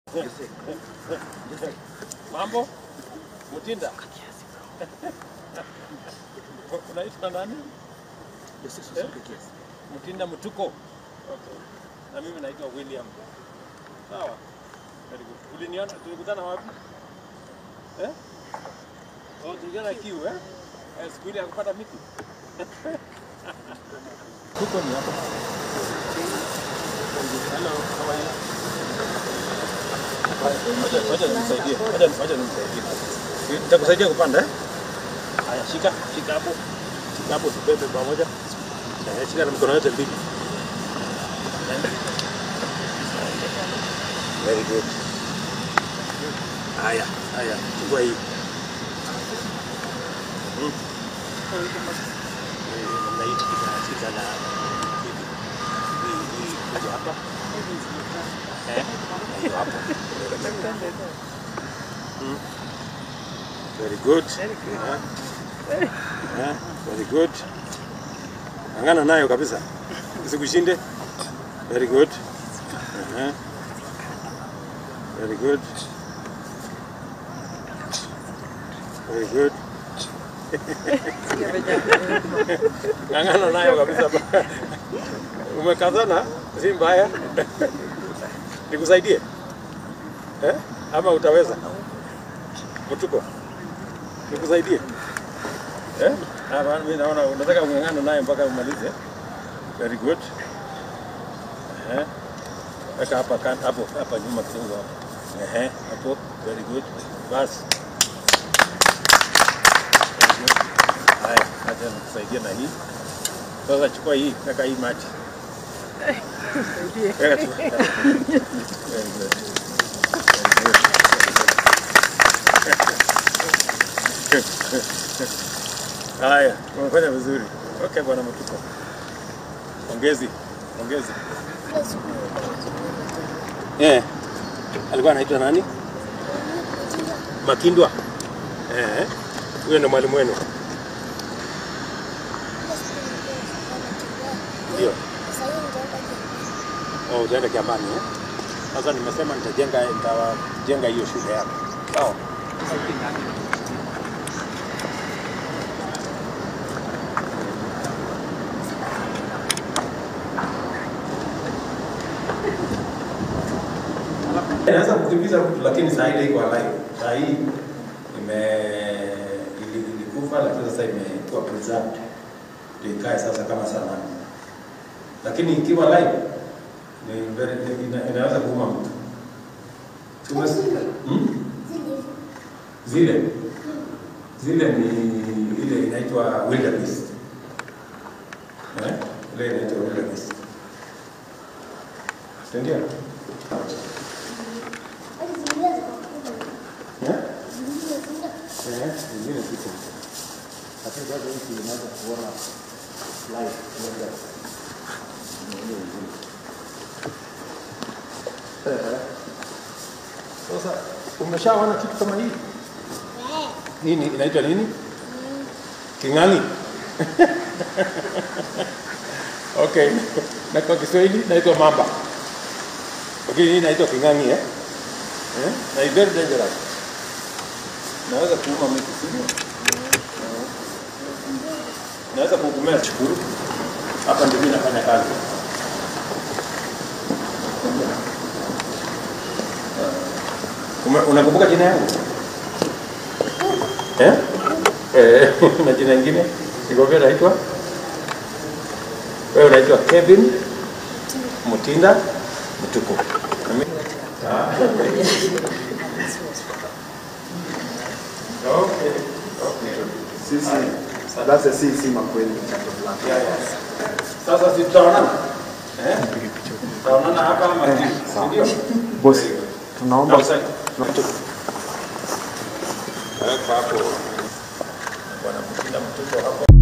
Mambo? Mutinda? Unaitwa nani? Eh? Mutinda Mutuko. Okay. Na mimi naitwa William. Sawa. Very good. Uliniona tulikutana wapi? Eh? Oh, tulikutana kiu eh? Eh, siku ile ya kupata miti. Tuko ni hapa. Hello, how are you? Wacha wacha nimsaidie. Wacha wacha nimsaidie. Nitakusaidia kupanda eh? Haya, shika, shika hapo. Shika hapo tubebe pamoja. Eh, shika na mikono yote mbili. Very good. Haya, haya, chukua hii. Mm. Eh, namna hii shika, shika na hivi. Hii, hii, kuja hapa. Eh, na hiyo hapo. Mm. Very good. Eh, eh, very good. Angana nayo kabisa. Isikushinde. Very good. Eh, Very good. Very good. Ng'ang'ana nayo kabisa. Umekazana, si mbaya. Nikusaidie? Eh? Ama utaweza? Mtuko. Nikusaidie? Eh? Hapa mimi naona unataka ung'ang'ane naye mpaka umalize. Very good. Eh? Weka hapa kan hapo hapa nyuma kidogo hapo. Ehe, hapo. Very good. Bas. Very good. Haya, acha nikusaidie na hii. Sasa chukua hii, weka hii maji. Weka tu. Very good. Very good. Haya, umefanya vizuri. Okay, bwana Mtuko. Ongezi, ongezi. Eh. Alikuwa anaitwa nani? Makindwa. Eh. Huyo ndo mwalimu wenu. Ndio. Oh, utaenda Kiambani eh? Sasa nimesema nitajenga nitajenga hiyo shule yako. Sawa. Naweza kukimbiza mtu lakini saa ile iko alive. Saa hii ime ili- ilikufa lakini sasa imekuwa preserved. Ndio ikae sasa kama sanamu. Lakini ikiwa live ni very, ina, inaweza kuuma mtu. Tumes- hmm? Zile zile ni ile inaitwa wildebeest. Eh? Ile inaitwa wildebeest. Ndio. Eh? Eh, zingine ziko. Lakini sasa hivi unaweza kuona live moja. Ni ile ingine. Eh. Sasa umeshaona kitu kama hii? Nini inaitwa nini? King'ang'i. Okay. Na kwa Kiswahili inaitwa mamba. Okay, hii inaitwa king'ang'i eh? Eh? Na it's very dangerous. Naweza kuuma mtu sivyo? Naweza kukumea chukuru. Hapa ndio mimi nafanya kazi. Ume- Unakumbuka jina yangu? Eh? Eh, na jina lingine? Nikwambia naitwa? Wewe unaitwa Kevin Mutinda Mtuku. Na mimi- Ah. Okay. Okay. Sisi labda si si makweli jambo fulani. Yeah, yeah. Sasa si tutaonana? Eh? Tutaonana hapa ama ndio? Bosi, tunaomba Weka hapo. Bwana Mutinda Mtuku hapo.